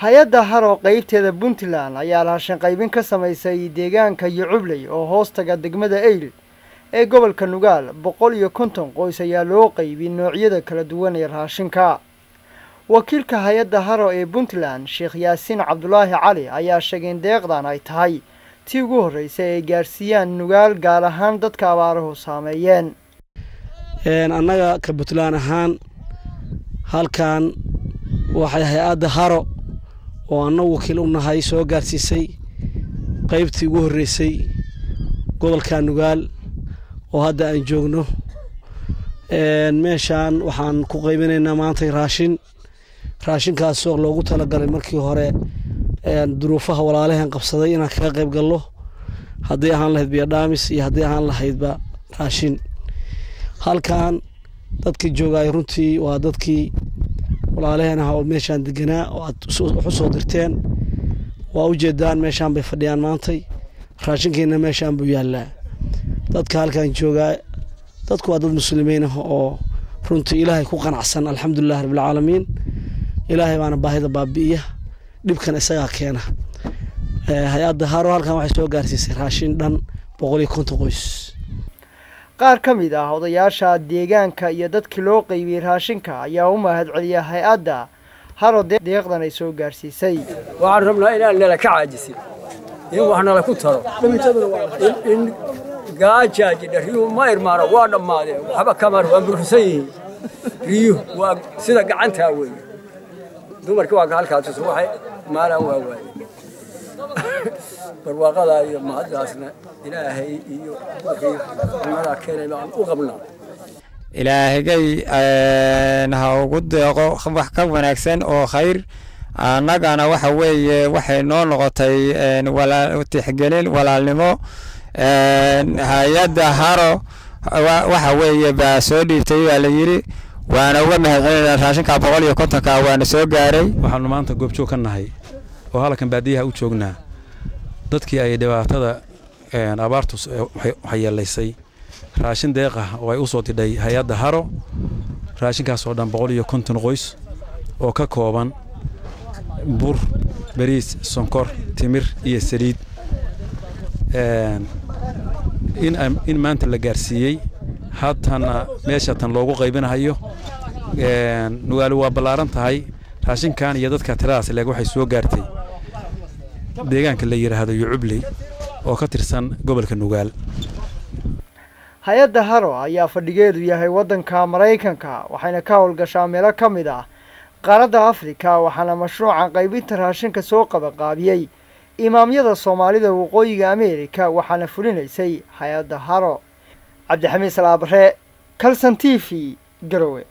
hay-adda haro qeybteeda puntland ayaa raashin qaybin ka samaysay deegaanka yocubley oo hoostaga degmada eyl ee gobolka nugaal boqol iyo konton qoys ayaa loo qeybiy noocyada kala duwan ee raashinka wakiilka hay-adda haro ee puntland sheekh yaasiin cabdulaahi cali ayaa sheegay in deeqdan ay tahay tii ugu horreysay ay gaarsiiyaan nugaal gaar ahaan dadka abaaruhu saameeyeen annaga ka puntland ahaan halkan waxay hay-adda haro oo annagu wakiil u nahay soo gaarsiisay qaybtii ugu horreysay gobolka nugaal oo hadda aan joogno meeshaan waxaan ku qaybinaynaa maantay raashin raashinkaasoo loogu talagalay markii hore duruufaha walaalaheen qabsaday inaan kaga qayb gallo hadday ahaan lahayd biyodhaamis iyo hadday ahaan lahaydba raashin halkan dadkii joogaay runtii waa dadkii walaalaheen ah oo meeshaan deganaa oo aad wax u soo dirteen waa u jeedaan meeshaan bay fadhiyaan maantay raashinkiina meeshaan buu yaallaa dadka halkan joogaa dadku waa dad muslimiin ah oo runtii ilaahay ku qanacsan alxamdulilahi rabbilcaalamiin ilaahay baana baahida baabi'iya dhibkan isagaa keena hay-adda haro halkan waxay soo gaarsiisay raashin dhan boqol iyo konton qoys qaar ka mid ah odayaasha deegaanka iyo dadkii loo qeybiyey raashinka ayaa u mahad celiya hay-adda haro deeqdan ay soo gaarsiisay waxaan rabnaa inaan nala ka caajisin in wax nala ku taro in gaajaaji riyuhu ma irmaano waa dhammaadeen waxba kamar waa buruxsan yihiin riyuhu waa sida gacantaa weeye dumarkii waa halkaas waxay maalaan waa waaye barwaaqadaa iyo mahaddaasna ilaahay iyo wixii cunadaa keenay baan u qabnaa ilaahigay ha ugu deeqo wax ka wanaagsan oo khayr annagana waxa weeye waxay noo noqotay tixgelin walaalnimo hay-adda haro waxa weeye baa soo dhiibtay baa la yidhi waana uga mahadcelinaa raashinka boqol iyo kontonka waana soo gaaray waxaanu maanta goobjoog ka nahay oo halkan baadiyaha u joognaa dadkii ay dhibaatada abaartu waxyeelaysay raashin deeq ah oo ay u soo didhay hay-adda haro raashinkaas oo dhan boqol iyo konton qoys oo ka kooban bur bariis sonkor timir iyo saliid in maanta la gaarsiiyey haatana meesha tan loogu qaybinahayo nugaali waa ballaaran tahay raashinkan iyo dadka tiradaas leeg waxay soo gaartay deegaanka la yidhaahdo yucubley oo ka tirsan gobolka nugaal hay-adda haro ayaa fadhigeedu yahay waddanka maraykanka waxayna ka howlgashaa meelo ka mid ah qaaradda afrika waxaana mashruucan qaybinta raashinka soo qabaqaabiyey imaamyada soomaalida waqooyiga ameerika waxaana fulinaysay hay-adda haro cabdixamiid salaabare calson t v garowe